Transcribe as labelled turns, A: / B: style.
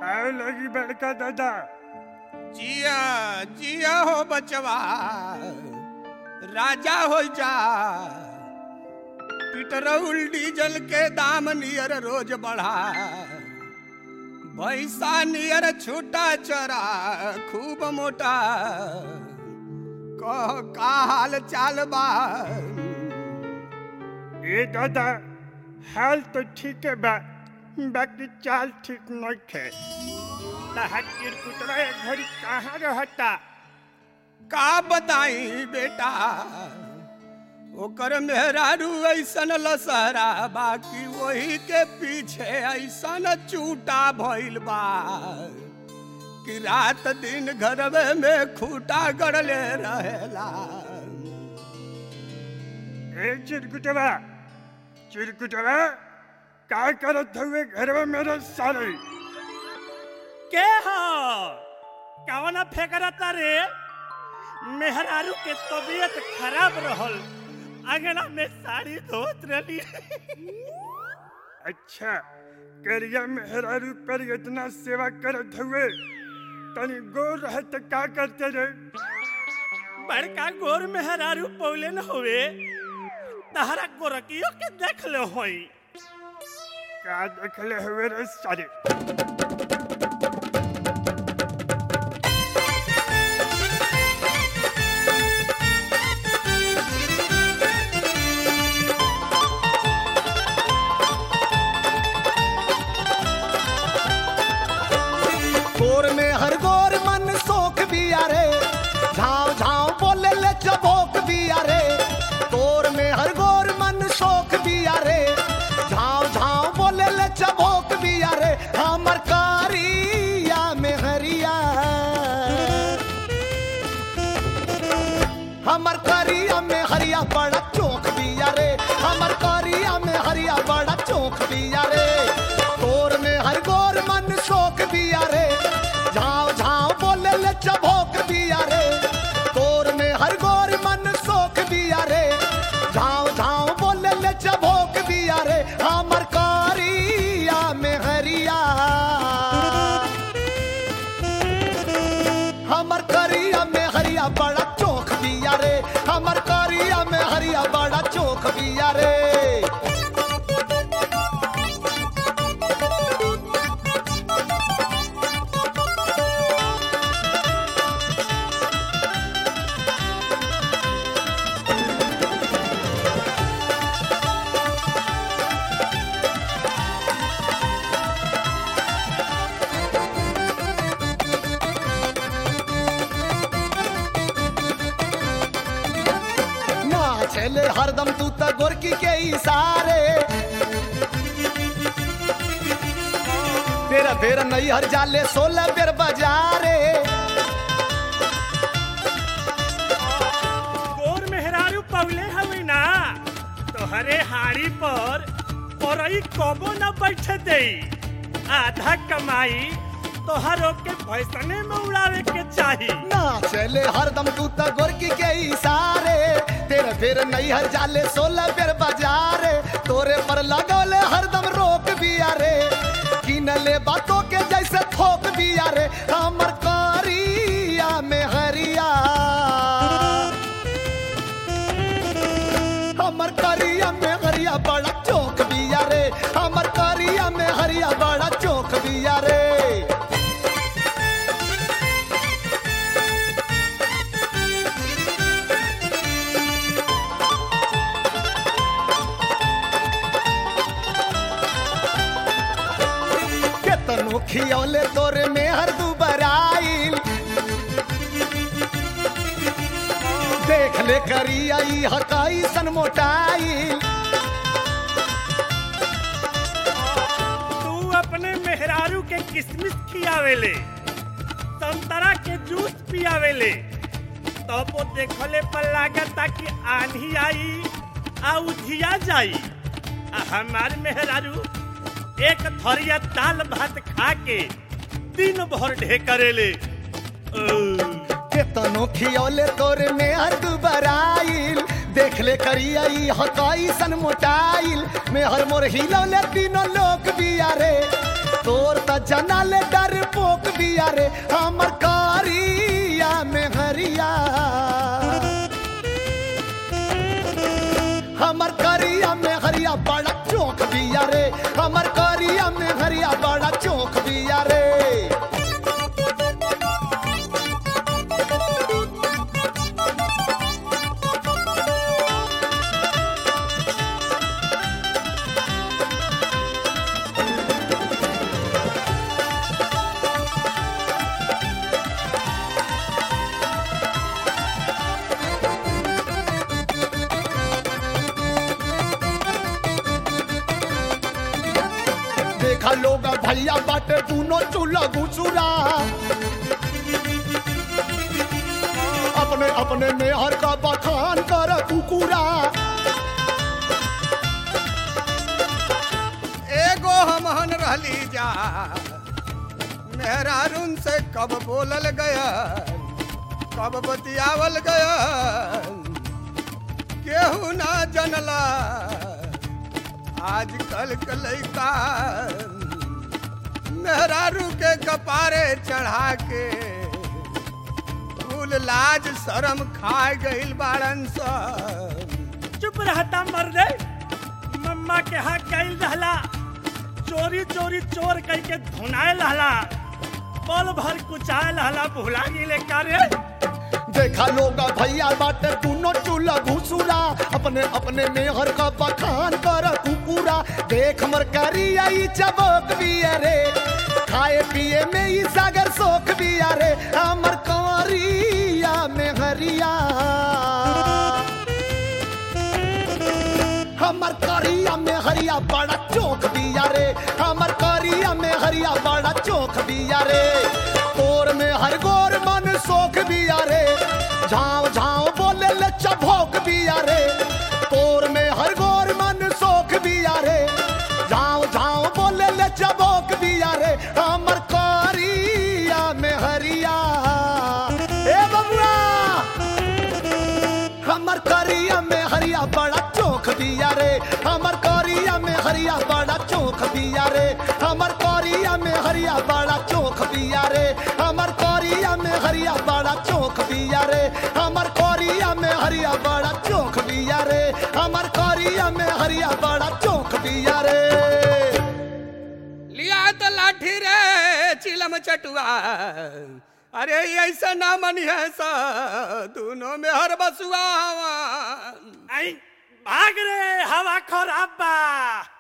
A: आए लगी बड़का दादा
B: जिया जिया हो बचवा राजा हो जा पेट्रोल डीजल के दाम नियर रोज बढ़ा भैसा नियर छोटा चरा खूब मोटा कह का हाल चाल बा
A: ए दादा हाल तो ठीक है बा बाकी चाल ठीक नहीं थे तहत चिरकुटवा घड़ी कहाँ रहता
B: का बताई बेटा ओकर मेहरारू ऐसन लसहरा बाकी वही के पीछे ऐसन चूटा भइल बा कि रात दिन घरवे में खूटा गड़ले रहेला
A: ए चिरकुटवा चिरकुटवा का करत हुए घर में मेरे सारे
C: के हो कवना फेकरता रे मेहरारू के तबीयत खराब रहल अंगना में साड़ी धोत रही
A: अच्छा करिया मेहरारू पर इतना सेवा करत हुए तनी गोर रहे तो का करते रे
C: बड़का गोर मेहरारू पौले न हुए तहरा गोरकियो के देख ले होई
A: का देखले हुए रे सारे
D: गोर में हर गोर मन सोख भी अरे झाव झाव बोले ले चबोक भी अरे गोर में हर गोर मन सोख भी अरे झाव झाव बोले ले चबोक भी अरे हमर कारिया में हरिया हमर करिया में हरिया बड़ा चौक दिया रे हमर करिया में हरिया बड़ा चौक दिया रे गोर में हर गोर मन शोक दिया रे झाव झाव बोले ले चबोक दिया रे गोर में हर गोर मन शोक दिया रे झाव झाव बोले ले चबोक दिया रे हमर करिया में हरिया हमर करिया में हरिया बड़ा चौक दिया रे हमर करिया में हरिया बड़ा चौक दिया रे ना चले हरदम तू त गोरकी के इशारे तेरा बेर नहीं हर जाले सोलह बेर बजारे
C: गोर मेहरारू पौले हवे ना तोहरे हाड़ी पर औरई कबो न बैठे दे आधा कमाई तोहरो के भैसने में उड़ावे के चाही
D: ना चले हरदम तू त गोरकी के इशारे तेरे बेर नहीं हर जाले सोलह बेर बजारे तोरे पर लगौले हरदम रोक बिया रे किनले बातों के जैसे थोक बिया रे हमर करिया में हरिया हमर करिया में हरिया बड़ा चौक बिया रे हमर करिया में हरिया बड़ा चौक बिया रे केतनो खियौले तोरे में हर दुबराइल देख ले करी आई हकाई सन मोटाइल
C: तू अपने मेहरारू के किसमिस खियावेले संतरा के जूस पियावेले तब वो देखले पर लागता कि आंधी आई आ उधिया जाई आ हमार मेहरारू एक थरिया दाल भात खा के दिन भर ढेकरेले ओ,
D: केतनो खियौले तोरे में हर दुबराइल देख ले करी आई हकाई सन मोटाइल में हर मोर हिलौले तीनों लोग बिया रे तोर त जना ले डर पोक बिया रे हमर कारिया में हरिया हमर करिया में हरिया बड़ा चौक बिया रे हमर करिया में हरिया बड़ा चौक बिया रे देखा लोग भैया बाटे दूनो चूल्हा घुसुरा अपने अपने मेहर का बखान कर कुकुरा
B: एगो हमहन रहली जा मेहरारून से कब बोलल गया कब बतियावल गया केहू ना जनला आजकल के लइका मेहरारू के कपारे चढ़ा के कुल लाज शरम खा गइल बाड़न सब
C: चुप रहता मर्दे मम्मा के हाथ गइल रहला चोरी चोरी चोर कह के धुनाए रहला पल भर कुचाए रहला भुला गेले का रे
D: देखा लोग भैया बाटे दूनो चूल्हा घुसुरा अपने अपने मेहर का बखान कर कुकुरा देख मर करिया ई चबोक बिया रे खाए पिए में ई सागर सोख बिया रे हमर कंवरिया में हरिया हमर करिया में हरिया बड़ा चौक बिया रे हमर करिया में हरिया बड़ा चौक बिया रे तोर में हर गोर मन सोख बिया रे झाव झाव बोले ले चभोक बिया रे तोर में हर गोर मन सोख बिया रे झाव झाव बोले ले चभोक बिया रे हमर करिया में हरिया ए बबुआ हमर करिया में हरिया बड़ा चौक दिया रे हमर करिया में हरिया बड़ा चौक दिया रे हमर करिया में हरिया बड़ा चौक दिया रे हमर करिया में हरिया बड़ा चौक दिया रे हमर करिया में हरिया बड़ा चौक दिया रे हमर करिया में हरिया बड़ा चौक दिया रे
B: लिया तो लाठी रे चिलम चटुआ अरे ऐसा ना मनी है सा दोनों में हर बसुआ
C: आई भाग रे हवा खराब बा